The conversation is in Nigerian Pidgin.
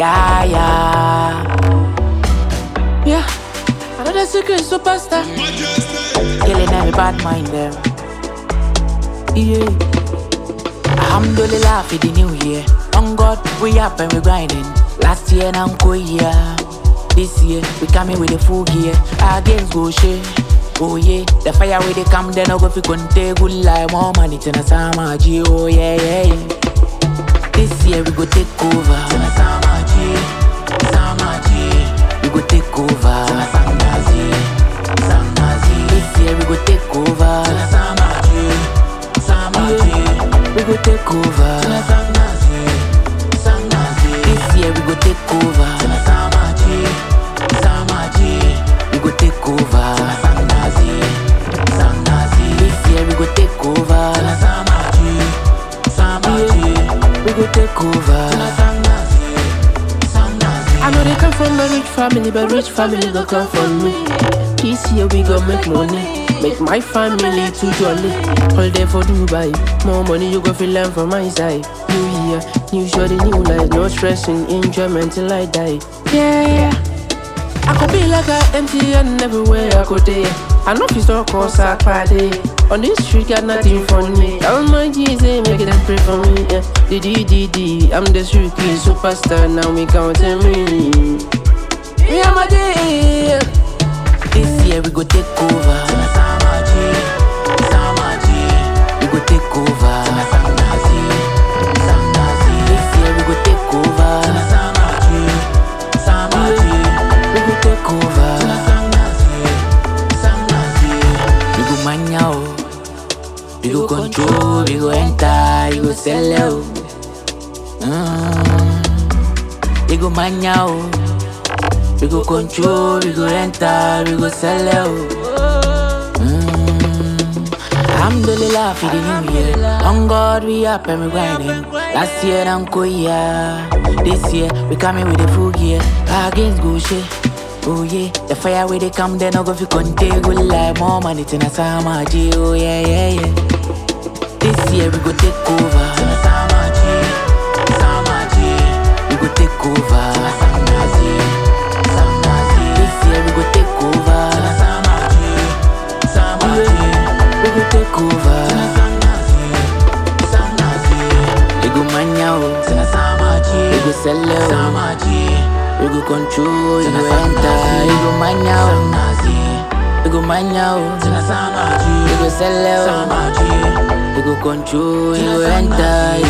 Yeah, yeah. Yeah, another secret superstar. Killing every bad mind them. Yeah. Alhamdulillah for the new year. On God, we up and we grinding. Last year, now yeah. This year, we coming with a full gear. Our games go share. Oh yeah, the fire where they come, then I go fi conte good like more money to na sama G. Oh yeah, yeah, yeah. This year we go take over. Tana sama G, sama G. We go take over. Tana sama G, sama G. This year we go take over. Tana sama G, sama G. We go take over. Tana sama G, sama G. This year we go take over. Tana sama G, sama G. We go take over. Tana sama G, sama G. This year we go take over. Tana sama G, sama G. We go take over. Tana sama G, sama G. I know they come from a rich family, but rich family don't come from me. This year we gon' make money, make my family too jolly. Holiday for Dubai, more money you go feel learn from my side. New year, new shorty, new life, no stressing, enjoyment till I die. Yeah, I could be like a MTN everywhere I go there. I know if you start cause I party. On this street, got nothing for me. All my G's, they make it pray for me. Yeah. D D D D, I'm the street kid superstar. Now we counting me. Yeah, my day. This year we go take over. Tana sama G, sama G. We go take over. Tana sama G, sama G. This year we go take over. Tana sama G, sama G. We go take over. Tana sama G, sama G. We go manya o. We go control. We go enter. We go sell out. Mm. We go manya o. We go control, we go enter, we go sell out. Mm. Alhamdulillah for the new year. On God we up and we grinding. Last year I'm yeah. This year we coming with a full gear. Our games go shit. Oh yeah, the fire where they come, then I go fi conte good like more money to na sama G. Oh yeah, yeah, yeah. This year we go take over. Tana sama G, sama G. We go take over. Tana sama G, sama G. This year we go take over. Tana sama G, sama G. We go take over. Tana sama G, sama G. We go manya o. Tana sama G. We go sell o. Sama G. We go control. You go enter. You go manya o. Sama G. We go manya o. Tana sama G. We go sell o. Sama G. We go control, you go enter,